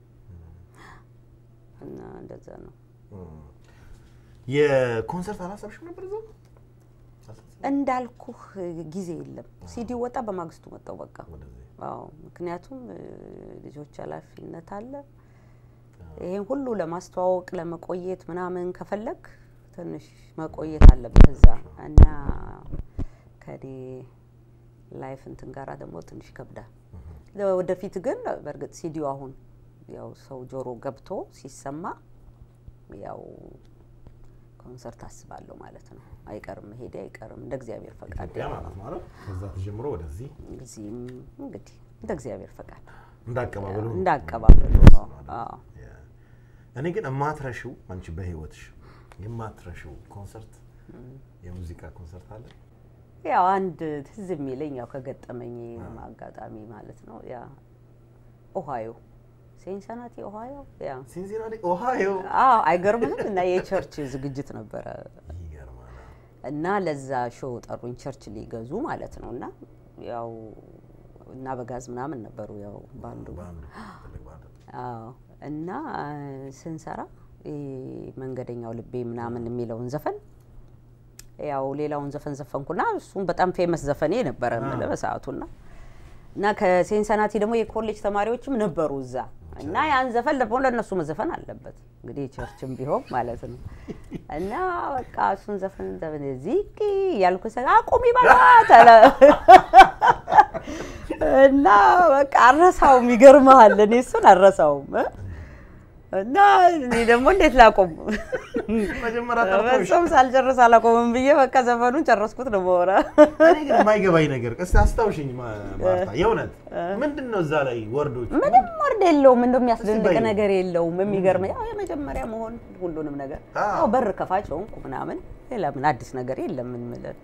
እና እንደዛ ነው። እም፣ የኮንሰርት አላሰብሽም ነበር እዛው? አላሰብሽም? እንዳልኩህ ጊዜ የለም። ሲዲ ወጣ፣ በማግስቱ መጣው በቃ። ወደዚህ አዎ ምክንያቱም እ, ልጆች ኃላፊነት አለ። ይሄን ሁሉ ለማስተዋወቅ ለመቆየት ምናምን ከፈለግ ትንሽ መቆየት አለብህ እዛ እና ከኔ ላይፍ እንትን ጋራ ደግሞ ትንሽ ይከብዳል። ወደፊት ግን በእርግጥ ሲዲው አሁን ያው ሰው ጆሮ ገብቶ ሲሰማ ያው ኮንሰርት አስባለሁ ማለት ነው። አይቀርም መሄዴ አይቀርም እንደ እግዚአብሔር ፈቃድ ኢትዮጵያ ማለት ማለት ከዛ ተጀምሮ ወደዚህ እዚህም እንግዲህ እንደ እግዚአብሔር ፈቃድ እንዳቀባበሉ እንዳቀባበሉ ነው። አዎ እኔ ግን የማትረሺው አንቺ በህይወትሽ የማትረሺው ኮንሰርት የሙዚቃ ኮንሰርት አለ? ያው አንድ ትዝ የሚለኝ ያው ከገጠመኝ አጋጣሚ ማለት ነው ያ ኦሃዮ ሴንሰናቲ ኦሃዮ ያ ሲንሲናቲ ኦሃዮ። አዎ አይገርምም። እና የቸርች ዝግጅት ነበረ ይገርማል። እና ለዛ ሾው ጠሩኝ፣ ቸርች ሊገዙ ማለት ነው። እና ያው እና በጋዝ ምናምን ነበሩ ያው ባንዱ ባንዱ ትልቅ ባንድ አዎ እና ስንሰራ ይሄ መንገደኛው ልቤ ምናምን የሚለውን ዘፈን ያው ሌላውን ዘፈን ዘፈንኩና እሱም በጣም ፌመስ ዘፈኔ ነበረ የምልህ በሰዓቱና እና ከሴንሰናቲ ደግሞ የኮሌጅ ተማሪዎችም ነበሩ እዛ እና ያን ዘፈን ደግሞ ለእነሱ መዘፈን አለበት እንግዲህ ቸርችም ቢሆን ማለት ነው። እና በቃ እሱን ዘፈን ዘፈን ዚቂ እያልኩ ሰ አቁሚ በላት አለ እና በቃ አረሳውም። ይገርምሃል እኔ እሱን አረሳውም እ? እና እኔ ደግሞ እንዴት ላቆም መጀመሪያ ጠርቶሽ በጾም ሳልጨርስ አላቆምም ብዬ በቃ ዘፈኑን ጨረስኩት ነው በወራ እኔ ግን የማይገባኝ ነገር እስቲ አስታውሽኝ ማ- ማርታ፣ የእውነት ምንድን ነው እዛ ላይ ወርዶች ምንም ወርድ የለውም፣ እንደው የሚያስደንቅ በይው። ነገር የለውም። የሚገርም ያው የመጀመሪያ መሆን ሁሉንም ነገር አዎ። ያው በር ከፋች ሆንኩ ምናምን፣ ሌላ ምን አዲስ ነገር የለም። ምን ምለን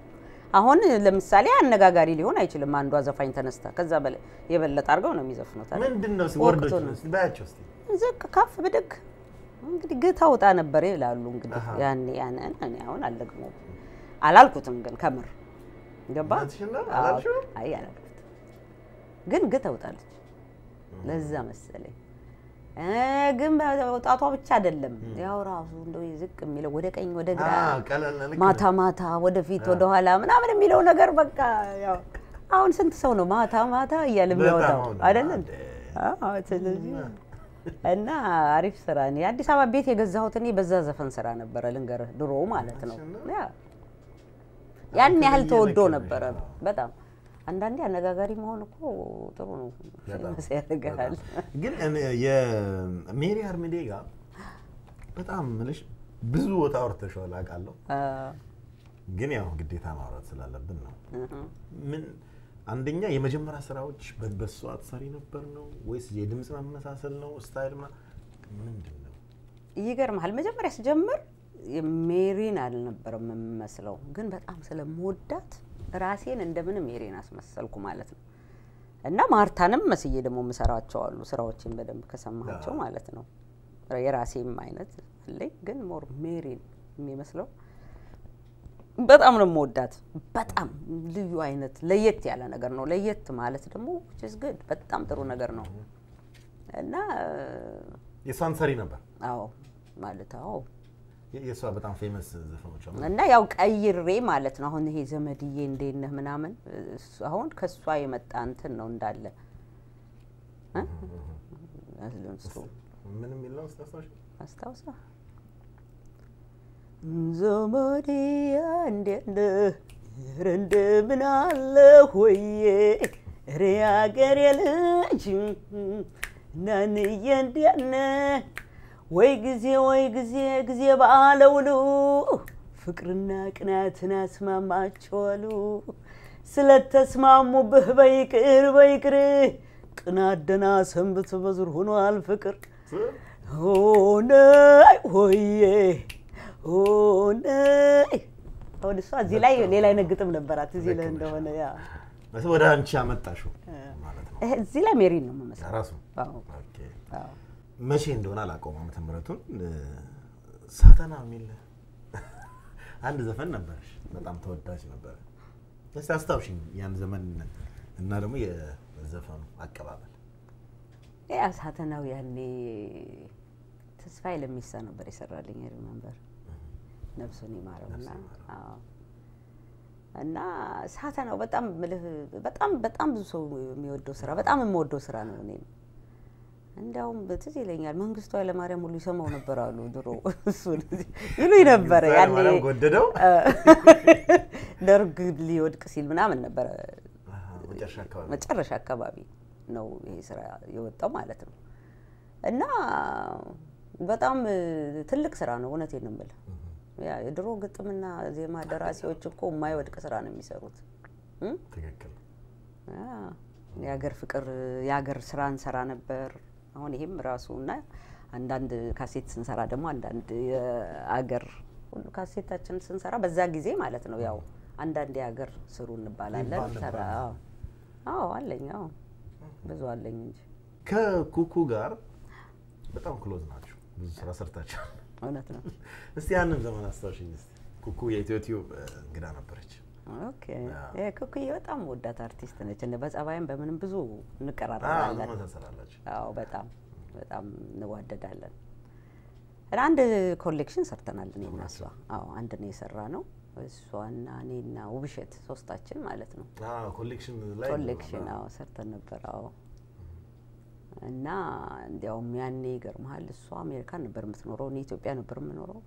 አሁን ለምሳሌ አነጋጋሪ ሊሆን አይችልም። አንዷ ዘፋኝ ተነስታ ከዛ በላይ የበለጠ አድርገው ነው የሚዘፍኑት። አይደል? ምንድን ነው እስኪ ወቅቱ ወርዶች ነው። እስኪ ባያቸው እስኪ ዝቅ ከፍ ብድግ እንግዲህ ግታ ውጣ ነበር ይላሉ። እንግዲህ አሃ። ያኔ ያንን እኔ አሁን አልደግመውም አላልኩትም፣ ግን ከምር ገባ እውነትሽን ነው? አዎ። አላልሽውም? አይ አላልኩትም፣ ግን ግታ ውጣለች። ለዛ መሰለኝ እ ግን መውጣቷ ብቻ አይደለም ያው ራሱ እንደው ዝቅ የሚለው ወደ ቀኝ ወደ ግራ አዎ፣ ቀለል ልክ ማታ ነው። ማታ ወደፊት ወደ ኋላ ምናምን የሚለው ነገር በቃ ያው አሁን ስንት ሰው ነው ማታ ማታ እያለ በጣም የሚያወጣው አሁን አይደለ? እንደ አዎ ስለዚህ እና አሪፍ ስራ እኔ አዲስ አበባ ቤት የገዛሁት እኔ በዛ ዘፈን ስራ ነበረ ልንገርህ፣ ድሮ ማለት ነው። ያ ያን ያህል የተለየ ተወዶ ነገር ነበረ ነው። በጣም አንዳንዴ አነጋጋሪ መሆን እኮ ጥሩ ነው፣ በጣም፣ ፌመስ ያደርግሃል። በጣም። ግን እኔ የሜሪ አርሚዴ ጋር በጣም ምልሽ ብዙ ቦታ አውርተሽዋል አውቃለሁ። አዎ። ግን ያው ግዴታ ማውራት ስላለብን ነው። እህ። ምን አንደኛ የመጀመሪያ ስራዎች በ- በሷ አትሰሪ ነበር ነው ወይስ የድምፅ መመሳሰል ነው ስታይል ምና ምንድን ነው? ይገርምሃል መጀመሪያ ስጀምር ሜሪን አልነበረም የምመስለው፣ ግን በጣም ስለምወዳት ራሴን እንደምንም ሜሪን አስመሰልኩ ማለት ነው። እና ማርታንም መስዬ ደግሞ የምሰራቸው አሉ ስራዎችን በደንብ ከሰማቸው አዎ። ማለት ነው። የራሴም አይነት አለኝ፣ ግን ሞር ሜሪን የሚመስለው በጣም ነው የምወዳት። በጣም ልዩ አይነት ለየት ያለ ነገር ነው። ለየት ማለት ደግሞ which is good በጣም ጥሩ ነገር ነው እና የእሷን ሰሪ ነበር አዎ ማለት አዎ የ- የእሷ በጣም ፌመስ ዘፈኖች አሉ። እና ያው ቀይሬ ማለት ነው። አሁን ይሄ ዘመድዬ እንዴት ነህ ምናምን እሱ- አሁን ከእሷ የመጣ እንትን ነው እንዳለ እ? እሱ ምን የሚል ነው ስታስታውሽ? አስታውሳ ዘመዴ እንዴት ነህ ኧረ እንደምን አለህ ወዬ ኧረ ያገሬ ልጅ ናንዬ እንዴት ነህ ወይ ጊዜ ወይ ጊዜ ጊዜ ባለውሉ ፍቅርና ቅናትን አስማማቸዋሉ ስለተስማሙብህ በይቅር በይቅር ቅናት ደህና ሰንብት በዙር ሆኗል ፍቅር ሆነይ ሆዬ ሆነይ አሁን እሷ እዚህ ላይ ሌላ አይነት ግጥም ነበራት እዚህ ላይ እንደሆነ ያ መቼም ወደ አንቺ አመጣሽው ማለት ነው ይሄ እዚህ ላይ ሜሪን ነው የምመስለው። ራሱ አዎ ኦኬ። አዎ። መቼ እንደሆነ አላውቀውም ዓመተ ምሕረቱን እ፣ ሳተና የሚል አንድ ዘፈን ነበረሽ፣ በጣም ተወዳጅ ነበረ። እስቲ አስታውሽኝ ያን ዘመን እና ደግሞ የዘፈኑ አቀባበል። ያ ሳተናው ያኔ ተስፋዬ ለሚሳ ነበር የሰራልኝ ሪመንበር ነፍሱን ይማረውና ነፍሱን ይማረው። አዎ። እና ሳተናው በጣም ምልህ በጣም በጣም ብዙ ሰው የሚወደው ስራ በጣም የምወደው ስራ ነው። እኔም እንዲያውም ትዝ ይለኛል መንግስቱ ኃይለማርያም ሁሉ ይሰማው ነበር አሉ ድሮ እሱን ይሉኝ ነበረ መንግስቱ ያኔ ኃይለማርያም ጎደደው ደርግ ሊወድቅ ሲል ምናምን ነበረ አሃ፣ መጨረሻ አካባቢ መጨረሻ አካባቢ ነው ይሄ ስራ የወጣው ማለት ነው። እና በጣም እ, ትልቅ ስራ ነው። እውነቴን ነው የምልህ። ያ የድሮ ግጥምና ዜማ ደራሲዎች እኮ የማይወድቅ ስራ ነው የሚሰሩት። እም? ትክክል። ያ የሀገር ፍቅር የሀገር ስራ እንሰራ ነበር። አሁን ይሄም ራሱ እና አንዳንድ ካሴት ስንሰራ ደግሞ አንዳንድ የአገር ሁሉ ካሴታችን ስንሰራ በዛ ጊዜ ማለት ነው ያው አንዳንድ የሀገር ስሩ እንባላለን። ይባል ነበር። ሰራ አዎ አዎ አለኝ አዎ ብዙ አለኝ እንጂ ከኩኩ ጋር በጣም ክሎዝ ናቸው። ብዙ ስራ ሰርታችኋል። እውነት ነው። እስቲ ያንን ዘመን አስታውሽኝ እስቲ። ኩኩ የኢትዮ ቲዩብ እ, እንግዳ ነበረች። ኦኬ ኩኩዬ በጣም ወዳት አርቲስት ነች። እነ በጸባይም በምንም ብዙ አዎ፣ እንቀራረባለን። መሳሰላላችሁ። አዎ በጣም በጣም እንዋደዳለን። እና አንድ ኮሌክሽን ሰርተናል እኔ እና እሷ። አዎ አንድ ነው የሰራ ነው እሷና እኔና ውብሸት ሶስታችን ማለት ነው። አዎ፣ ኮሌክሽን ላይ ኮሌክሽን አዎ ሰርተን ነበር። አዎ እና እንዲያውም ያኔ ይገርምሃል እሷ አሜሪካን ነበር የምትኖረው፣ እኔ ኢትዮጵያ ነበር የምኖረው።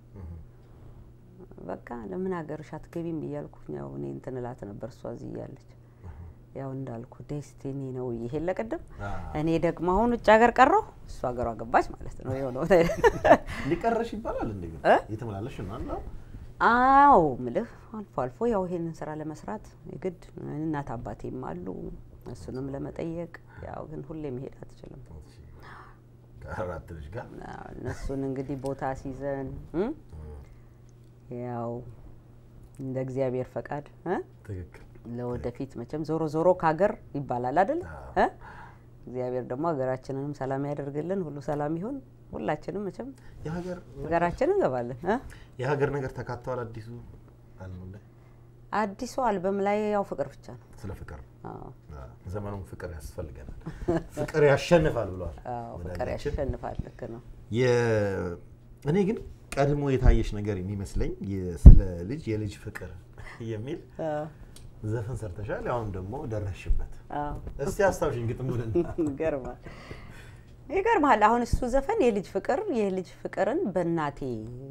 በቃ ለምን ሀገርሽ አትገቢም እያልኩኝ ያው እኔ እንትን እላት ነበር እሷ እዚህ እያለች ያው እንዳልኩ ዴስቲኒ ነው ይሄን ለቅድም እኔ ደግሞ አሁን ውጭ ሀገር ቀረሁ፣ እሱ ሀገሯ ገባች ማለት ነው የሆነው። ሊቀረሽ ይባላል እንዴ? ግን እ? እየተመላለሽ ነው አለ አዎ ምልህ አልፎ አልፎ ያው ይሄንን ስራ ለመስራት የግድ እናት አባቴም አሉ እሱንም ለመጠየቅ ያው ግን ሁሌ መሄድ አትችልም። ከአራት ልጅ ጋር አዎ፣ እነሱን እንግዲህ ቦታ ሲዘን እም? ያው እንደ እግዚአብሔር ፈቃድ እ? ትክክል ለወደፊት መቼም ዞሮ ዞሮ ከሀገር ይባላል አይደል? እ? እግዚአብሔር ደግሞ ሀገራችንንም ሰላም ያደርግልን፣ ሁሉ ሰላም ይሁን። ሁላችንም መቼም የሀገር ሀገራችን እንገባለን እ? የሀገር ነገር ተካተዋል አዲሱ አልበም ላይ አዲሱ አልበም ላይ ያው ፍቅር ብቻ ነው። ስለ ፍቅር አዎ፣ አዎ፣ ዘመኑም ፍቅር ያስፈልገናል ፍቅር ያሸንፋል ብለዋል አዎ፣ ፍቅር ወዳጃችን። ያሸንፋል። ልክ ነው። የ- እኔ ግን ቀድሞ የታየሽ ነገር የሚመስለኝ የ- ስለ ልጅ የልጅ ፍቅር የሚል አዎ፣ ዘፈን ሰርተሻል። አሁን ደግሞ ደረስሽበት። አዎ። እስቲ አስታውሽኝ ግጥሙን ይገርማል ይገርማል። አሁን እሱ ዘፈን የልጅ ፍቅር የልጅ ፍቅርን በእናቴ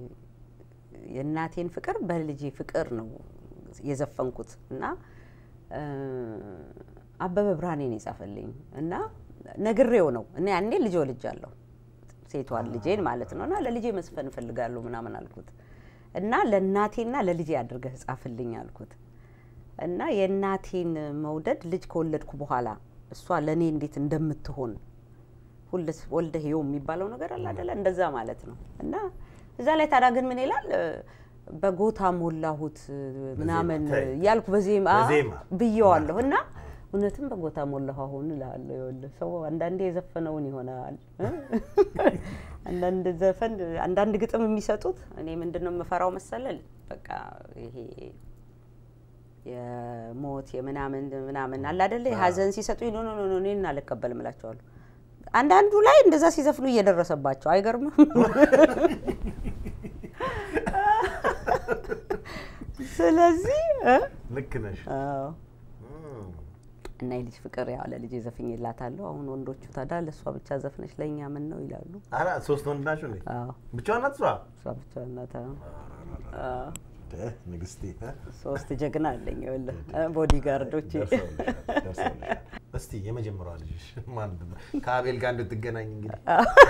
የእናቴን ፍቅር በልጄ ፍቅር ነው የዘፈንኩት እና እ፣ አበበ ብርሃኔ ነው የጻፈልኝ እና ነግሬው ነው እና ያኔ ልጅ ወልጃለሁ ሴቷን ልጄን ማለት ነው እና ለልጄ መስፈን እፈልጋለሁ ምናምን አልኩት እና ለእናቴና ለልጄ አድርገህ ጻፍልኝ አልኩት እና የእናቴን መውደድ ልጅ ከወለድኩ በኋላ እሷ ለእኔ እንዴት እንደምትሆን ሁልስ ወልደ ህዮ የሚባለው ነገር አለ አይደለ? እንደዛ ማለት ነው። እና እዛ ላይ ታዲያ ግን ምን ይላል እ፣ በጎታ ሞላሁት እ፣ ምናምን ተይ። እያልኩ በዜማ በዜማ። ብየዋለሁ እና እውነትም በጎታ ሞላሁ አሁን እልሃለሁ። ይኸውልህ ሰው አንዳንዴ የዘፈነውን ይሆናል እ? አንዳንድ ዘፈን አንዳንድ ግጥም የሚሰጡት እኔ ምንድን ነው የምፈራው መሰለል በቃ ይሄ የሞት የምናምን ምናምን አለ አይደለ ሀዘን ሲሰጡ ኖ ኖ ኖ እኔን አልቀበልም እላቸዋለሁ። አንዳንዱ ላይ እንደዛ ሲዘፍኑ እየደረሰባቸው አይገርምም? ስለዚህ እ? ልክ ነሽ። አዎ እም፣ እና የልጅ ፍቅር ያው ለልጅ ዘፍኝላታለሁ። አሁን ወንዶቹ ታዲያ ለእሷ ብቻ ዘፍነች ለእኛ ምን ነው ይላሉ። ኧረ ሶስት ወንድ ናቸው እንዴ? አዎ ብቻዋን ናት እሷ? እሷ ብቻ እናት አዎ። እ፣ ንግስቴ እ? ሶስት ጀግና አለኝ ይኸውልህ እ፣ ቦዲጋርዶቼ ደርሰውልሻል፣ ደርሰውልሻል። እስቲ የመጀመሪያዋ ልጅሽ ማን ነው? ከአቤል ጋር እንድትገናኝ እንግዲህ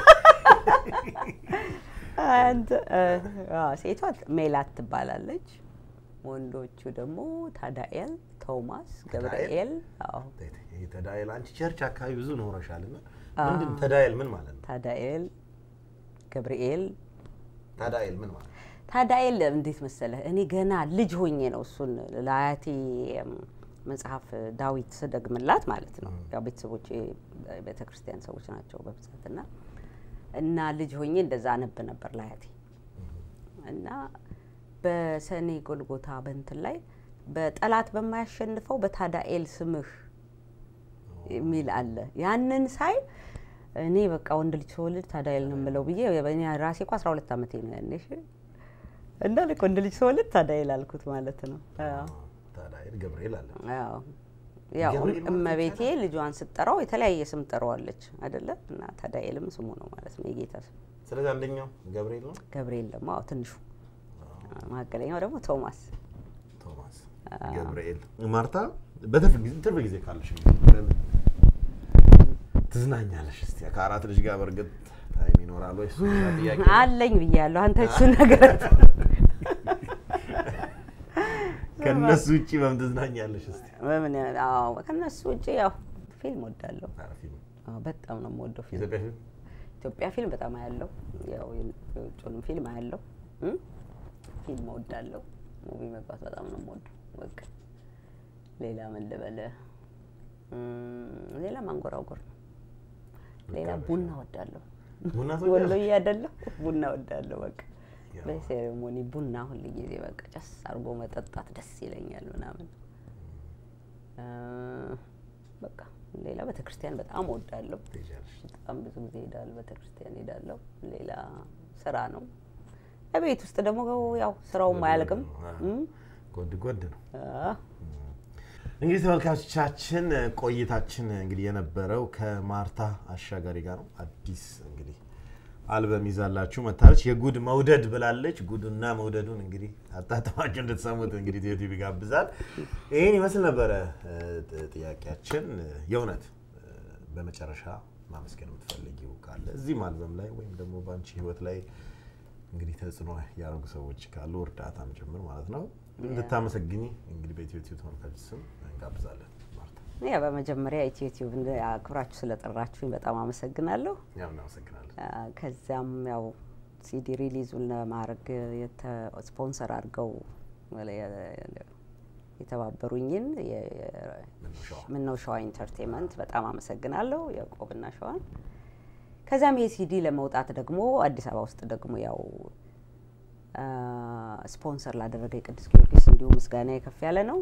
አንተ እ፣ አዎ፣ ሴቷ ሜላት ትባላለች። ወንዶቹ ደግሞ ታዳኤል፣ ቶማስ፣ ገብርኤል። አዎ ይሄ ተዳኤል አንቺ ቸርች አካባቢ ብዙ ኖረሻል እና ምንድን ተዳኤል ምን ማለት ነው? ታዳኤል፣ ገብርኤል ተዳኤል ምን ማለት ነው? ታዳኤል እንዴት መሰለህ፣ እኔ ገና ልጅ ሆኜ ነው እሱን ለአያቴ እም፣ መጽሐፍ ዳዊት ስደግምላት ማለት ነው። ያው ቤተሰቦቼ ቤተ ክርስቲያን ሰዎች ናቸው በብዛት እና እና ልጅ ሆኜ እንደዛ አነብ ነበር ለአያቴ እና በሰኔ ጎልጎታ በንትን ላይ በጠላት በማያሸንፈው በታዳኤል ስምህ የሚል አለ። ያንን ሳይ እኔ በቃ ወንድ ልጅ ስወልድ ታዳኤል ነው የምለው ብዬ እኔ ራሴ እኮ አስራ ሁለት ዓመቴ ነው ያኔ እሺ። እና ልክ ወንድ ልጅ ስወልድ ታዳኤል አልኩት ማለት ነው። አዎ። ተዳኤል ገብርኤል አለ። አዎ ያው ገብርኤል ማለት እመቤቴ ልጇን ስትጠራው የተለያየ ስም ጠራዋለች አይደለ? እና ታዳኤልም ስሙ ነው ማለት ነው የጌታ ስም። ስለዚህ አንደኛው ገብርኤል ነው። ገብርኤል ደግሞ አዎ ትንሹ፣ መካከለኛው ደግሞ ቶማስ። ቶማስ ገብርኤል። ማርታ በትርፍ ጊዜ ትርፍ ጊዜ ካለሽ እንግዲህ በምን ትዝናኛለሽ? እስቲ ከአራት ልጅ ጋር በእርግጥ ታይም ይኖራል ወይ? እሱ ሌላ ጥያቄ ነው። አለኝ ብያለሁ። አንተ እሱን ነገር ከእነሱ ውጭ በምን ትዝናኛለሽ? እስቲ በምን አዎ፣ ከነሱ ውጭ ያው ፊልም ወዳለሁ። ኧረ ፊልም አዎ፣ በጣም ነው የምወደው ፊልም። የኢትዮጵያ ፊልም ኢትዮጵያ ፊልም በጣም አያለው። ያው የውጭንም ፊልም አያለው። እም? ፊልም እወዳለሁ። ሙቪ መግባት በጣም ነው የምወደው። በቃ ሌላ ምን ልበልህ? እም፣ ሌላ ማንጎራጎር ነው። ሌላ ቡና እወዳለሁ። ቡና ትወዳለሽ? ወሎዬ አይደለሁ ቡና እወዳለሁ። በቃ ያው። በሴሬሞኒ ቡና ሁል ጊዜ በቃ ጨስ አድርጎ መጠጣት ደስ ይለኛል ምናምን እ፣ በቃ ሌላ ቤተክርስቲያን በጣም እወዳለሁ። ትሄጃለሽ? በጣም ብዙ ጊዜ ሄዳለሁ፣ ቤተክርስቲያን ሄዳለሁ። ሌላ ስራ ነው። ቤት ውስጥ ደግሞ ያው ስራውም አያልቅም። እም፣ ጎድ ጎድ ነው። አ፣ እንግዲህ ተመልካቾቻችን ቆይታችን እንግዲህ የነበረው ከማርታ አሻጋሪ ጋር ነው። አዲስ እንግዲህ አልበም ይዛላችሁ መታለች። የጉድ መውደድ ብላለች። ጉድና መውደዱን እንግዲህ አጣጥማችሁ እንድትሰሙት እንግዲህ ኢትዮ ቲቪ ጋብዛል። ይህን ይመስል ነበረ እ, ጥ- ጥያቄያችን። የእውነት እ, በመጨረሻ ማመስገን የምትፈልጊው ካለ እዚህም አልበም ላይ ወይም ደግሞ በአንቺ ህይወት ላይ እንግዲህ ተጽዕኖ ያደረጉ ሰዎች ካሉ እርዳታም ጭምር ማለት ነው እንድታመሰግኝ እንግዲህ በኢትዮ ቲቪ ተመልካቾች ስም እንጋብዛለን። ማርታ ያ በመጀመሪያ ኢትዮ ቲዩብ አክብራችሁ ስለጠራችሁኝ በጣም አመሰግናለሁ። ያው እናመሰግናለን። አ፣ ከዚያም ያው ሲዲ ሪሊዙን ለማድረግ የተ ስፖንሰር አድርገው የተባበሩኝን ምነው ሸዋ ኢንተርቴንመንት በጣም አመሰግናለሁ፣ ያዕቆብና ሸዋን። ከዚያም ይሄ ሲዲ ለመውጣት ደግሞ አዲስ አበባ ውስጥ ደግሞ ያው ስፖንሰር ላደረገ የቅዱስ ጊዮርጊስ እንዲሁ ምስጋና ከፍ ያለ ነው።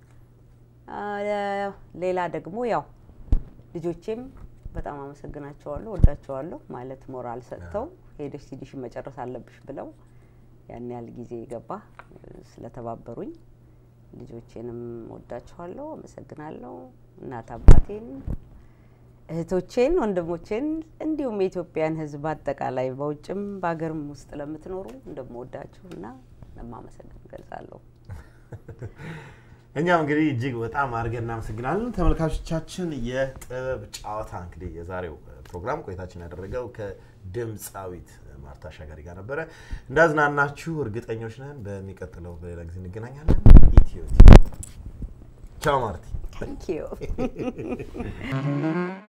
ሌላ ደግሞ ያው ልጆቼም በጣም አመሰግናቸዋለሁ፣ ወዳቸዋለሁ። ማለት ሞራል ሰጥተው ሄደሽ ሲዲሽን መጨረስ አለብሽ ብለው ያን ያህል ጊዜ ገባ ስለተባበሩኝ ልጆቼንም ወዳቸዋለሁ፣ አመሰግናለሁ። እናት አባቴን፣ እህቶቼን፣ ወንድሞቼን እንዲሁም የኢትዮጵያን ሕዝብ አጠቃላይ በውጭም በሀገርም ውስጥ ለምትኖሩ እንደምወዳችሁ እና እንደማመሰግን ገልጻለሁ። እኛም እንግዲህ እጅግ በጣም አድርገን እናመሰግናለን። ተመልካቾቻችን የጥበብ ጨዋታ እንግዲህ የዛሬው ፕሮግራም ቆይታችን ያደረገው ከድምፃዊት ማርታ አሻጋሪ ጋር ነበረ። እንዳዝናናችሁ እርግጠኞች ነን። በሚቀጥለው በሌላ ጊዜ እንገናኛለን። ኢትዮ ቻው ማርቲ። ታንኪዩ